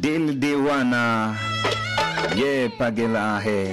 Gildi wana ye pagelahe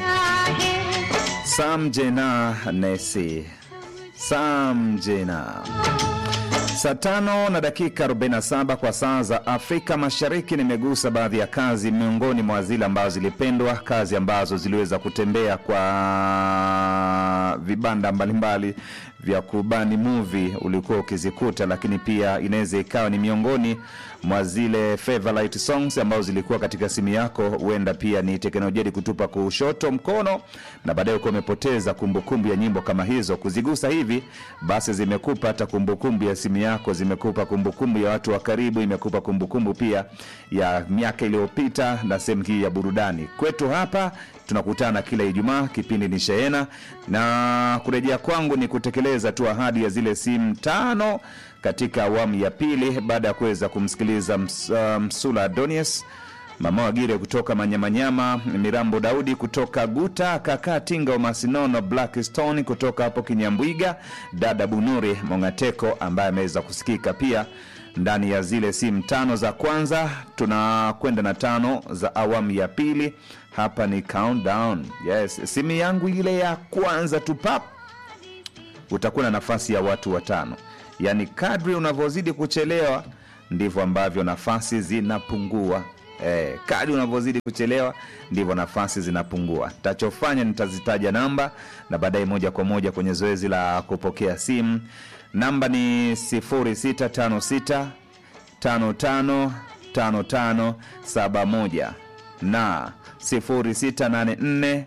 samjena nesi samjena Saa tano na dakika 47 kwa saa za Afrika Mashariki. Nimegusa baadhi ya kazi miongoni mwa zile ambazo zilipendwa, kazi ambazo ziliweza kutembea kwa vibanda mbalimbali vya kubani movie ulikuwa ukizikuta, lakini pia inaweza ikawa ni miongoni mwa zile favorite songs ambazo zilikuwa katika simu yako. Huenda pia ni teknolojia kutupa kushoto mkono, na baadaye uko umepoteza kumbukumbu ya nyimbo kama hizo. Kuzigusa hivi basi zimekupa hata kumbukumbu ya simu yako, zimekupa kumbukumbu ya watu wa karibu, imekupa kumbukumbu pia ya miaka iliyopita na sehemu hii ya burudani. Kwetu hapa tunakutana kila Ijumaa, kipindi ni Shehena, na kurejea kwangu ni kutekeleza tu ahadi ya zile simu tano katika awamu ya pili, baada ya kuweza kumsikiliza ms, uh, Msula Adonius, Mama Wagire kutoka Manyamanyama, Mirambo Daudi kutoka Guta, Kaka Tinga wa Masinono, Blackstone kutoka hapo Kinyambwiga, dada Bunuri Mongateko ambaye ameweza kusikika pia ndani ya zile simu tano za kwanza. Tunakwenda na tano za awamu ya pili. Hapa ni countdown. Yes, simu yangu ile ya kwanza tu pap, utakuwa na nafasi ya watu watano. Yaani kadri unavyozidi kuchelewa ndivyo ambavyo nafasi zinapungua. Eh, kadri unavyozidi kuchelewa ndivyo nafasi zinapungua. Tachofanya nitazitaja namba na baadaye moja kwa moja kwenye zoezi la kupokea simu. Namba ni 0656 55 55 71 na 0684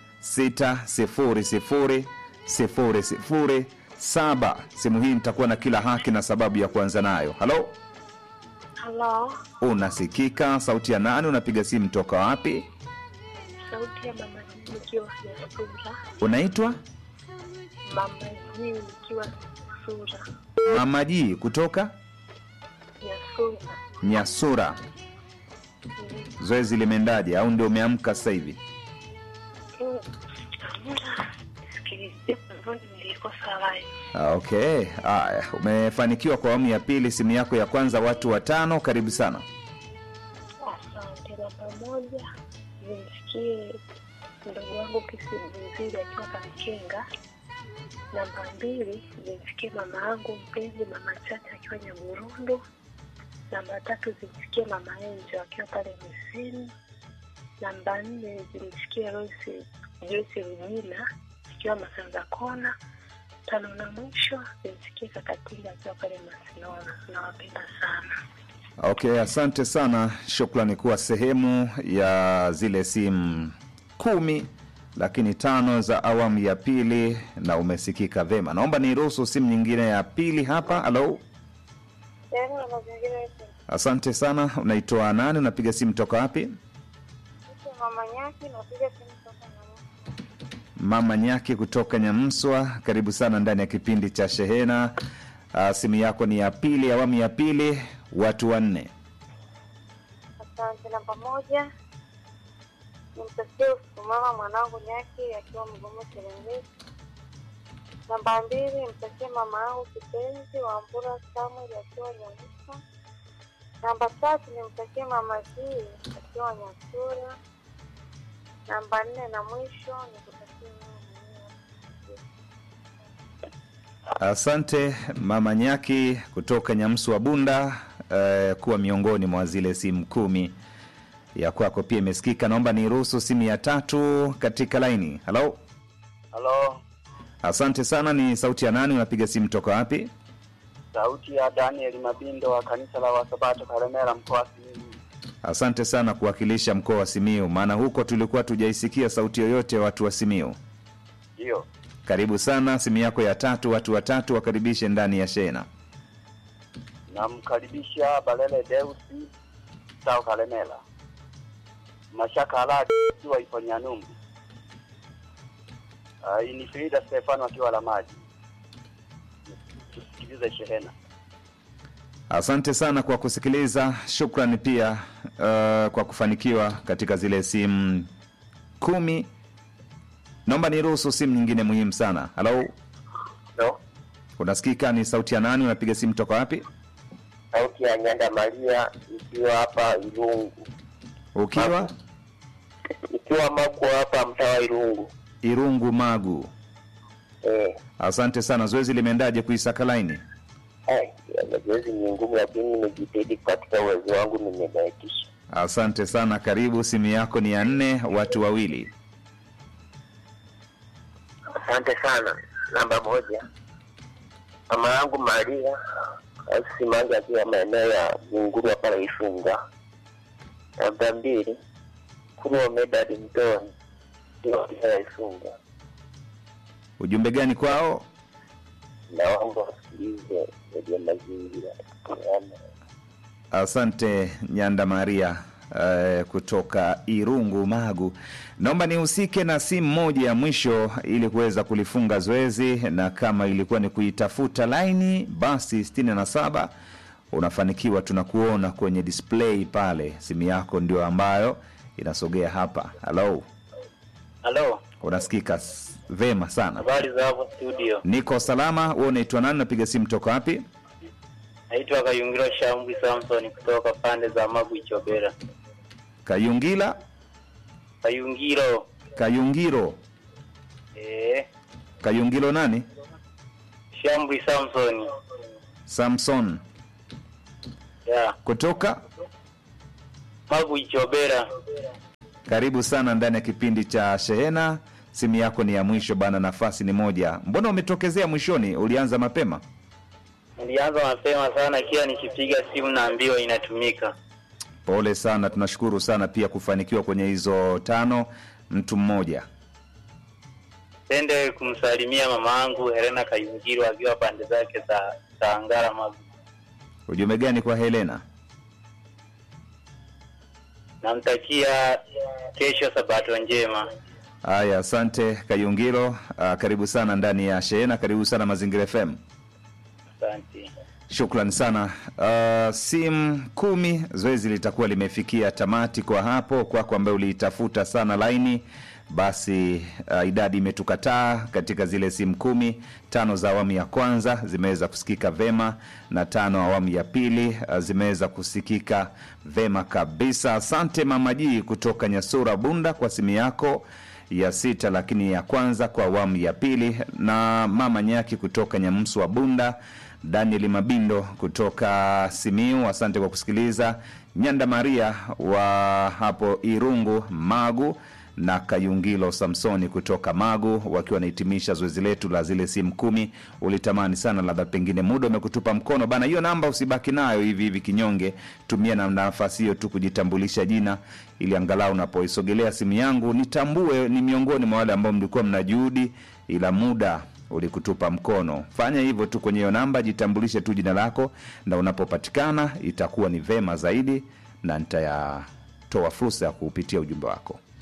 600 00 saba. Simu hii nitakuwa na kila haki na sababu ya kuanza nayo. Halo, Halo, unasikika? Sauti ya nani? Unapiga simu toka wapi? sauti ya mama Jii nikiwa Nyasura. Unaitwa Mama Jii nikiwa Nyasura. Mama Jii kutoka Nyasura. Nyasura. Zoezi limeendaje au ndio umeamka sasa hivi? Mm. Hamna. Sikilizia mwanzoni nilikosa line. Ah, Okay, haya, umefanikiwa kwa awamu ya pili. Simu yako ya kwanza, watu watano. Karibu sana. Asante. Namba moja zimsikie mdogo wangu Kisimzili akiwa Kamkenga. Namba mbili zimsikie mama yangu mpenzi mama Chacha akiwa Nyaburundu. Namba tatu zimsikie mama Enjo akiwa pale Misini. Namba nne zimsikie Royce Joyce Rujina akiwa Masanza Kona. Tano na mwisho zimsikie Kakatinga akiwa pale Masinona. Nawapenda sana. Okay, asante sana, shukrani kuwa sehemu ya zile simu kumi lakini tano za awamu ya pili na umesikika vema. Naomba niruhusu simu nyingine ya pili hapa. Halo, Sehemu ya mazingira yetu asante sana. Unaitoa nani? Unapiga simu toka wapi? mama Nyaki, napiga simu toka Nyamwasa. Mama Nyaki kutoka Nyamswa, karibu sana ndani ya kipindi cha Shehena. Uh, simu yako ni ya pili, awamu ya pili, watu wanne. Asante. Namba moja nimtakie usikumama mwanangu Nyaki akiwa Mgomo Serengeti. Namba mbili nimtakie mama yangu kipenzi Wambura Samuel akiwa Nyamisa. Namba tatu nimtakie mama Zii akiwa Nyasura. Namba nne na mwisho nikutakie wewe mwenyewe. Asante Mama Nyaki kutoka Nyamswa Bunda, uh, kuwa miongoni mwa zile simu kumi ya kwako pia imesikika. Naomba niruhusu simu ya tatu katika laini. Halo, Halo, asante sana. Ni sauti ya nani? Unapiga simu toka wapi? sauti ya Daniel Mabindo wa kanisa la Wasabato Karemera, mkoa wa Simiyu. Asante sana kuwakilisha mkoa wa Simiu, maana huko tulikuwa tujaisikia sauti yoyote ya watu wa Simiu. Ndiyo, Karibu sana, simu yako ya tatu, watu watatu wakaribishe ndani ya shena. namkaribisha Balele Deusi Sao Karemera, Mashaka Aladi akiwa ipo Nyanumbu, uh, Inifrida Stefano akiwa la maji. Tusikilize shehena. Asante sana kwa kusikiliza. Shukrani pia uh, kwa kufanikiwa katika zile simu kumi. Naomba niruhusu simu nyingine muhimu sana. Halo, Halo, unasikika? Ni sauti ya nani? Unapiga simu toka wapi? sauti ya Nyanda Maria ikiwa hapa Ilungu. ukiwa Ikiwa Magu hapa mtaa wa Irungu. Irungu Magu. Eh, Asante sana. Zoezi limeendaje kuisaka laini? ai, ya mazoezi ni ngumu, lakini nimejitahidi katika uwezo wangu, nimebahatisha. Asante sana. Karibu, simu yako ni ya nne, watu wawili. Asante sana. Namba moja, mama yangu Maria Simange akiwa maeneo ya Munguru pale Ifunga. Namba mbili, Kurwa Medadi Mtoni akiwa maeneo ya Ifunga. Ujumbe gani kwao? Naomba wasikilize redio Mazingira. Yaani, Asante Nyanda Maria eh, kutoka Irungu Magu. Naomba nihusike na simu moja ya mwisho ili kuweza kulifunga zoezi, na kama ilikuwa ni kuitafuta laini, basi 67 unafanikiwa, tunakuona kwenye display pale. Simu yako ndio ambayo inasogea hapa. Halo, Halo, unasikika s- vema sana. habari za hapo studio? Niko salama. Wewe unaitwa nani? Napiga simu toka wapi? Naitwa Kayungiro Shambwi Samson kutoka pande za Magu Ichobera. Kayungila Kayungiro Kayungiro eh, Kayungilo nani? Shambwi Samson Samson ya kutoka Magu Ichobera. karibu sana ndani ya kipindi cha Shehena. Simu yako ni ya mwisho bana, nafasi ni moja. Mbona umetokezea mwishoni? Ulianza mapema. Nilianza mapema sana, kila nikipiga simu naambiwa inatumika. Pole sana, tunashukuru sana pia kufanikiwa kwenye hizo tano, mtu mmoja. Tende kumsalimia mama yangu Helena Kayungiro akiwa pande zake za za Ngara Magu. Ujumbe gani kwa Helena? Namtakia kesho sabato njema. Haya, asante Kayungiro. Ah, karibu sana ndani ya Shehena, karibu sana Mazingira FM. Asante. Shukran sana. Uh, simu kumi, zoezi litakuwa limefikia tamati kwa hapo. Kwako ambaye uliitafuta sana laini, basi uh, idadi imetukataa katika zile simu kumi. Tano za awamu ya kwanza zimeweza kusikika vema na tano awamu ya pili uh, zimeweza kusikika vema kabisa. Asante Mama Jii kutoka Nyasura Bunda kwa simu yako ya sita lakini ya kwanza kwa awamu ya pili, na mama Nyaki kutoka Nyamsu wa Bunda, Daniel Mabindo kutoka Simiu, asante kwa kusikiliza. Nyanda Maria wa hapo Irungu Magu na Kayungilo Samsoni kutoka Magu wakiwa wanahitimisha zoezi letu la zile simu kumi. Ulitamani sana, labda pengine muda umekutupa mkono bana. Hiyo namba usibaki nayo hivi hivi kinyonge, tumia na nafasi hiyo tu kujitambulisha jina, ili angalau unapoisogelea simu yangu nitambue ni miongoni mwa wale ambao mlikuwa mna juhudi, ila muda ulikutupa mkono. Fanya hivyo tu kwenye hiyo namba, jitambulishe tu jina lako, na unapopatikana itakuwa ni vema zaidi, na nitayatoa fursa ya kuupitia ujumbe wako.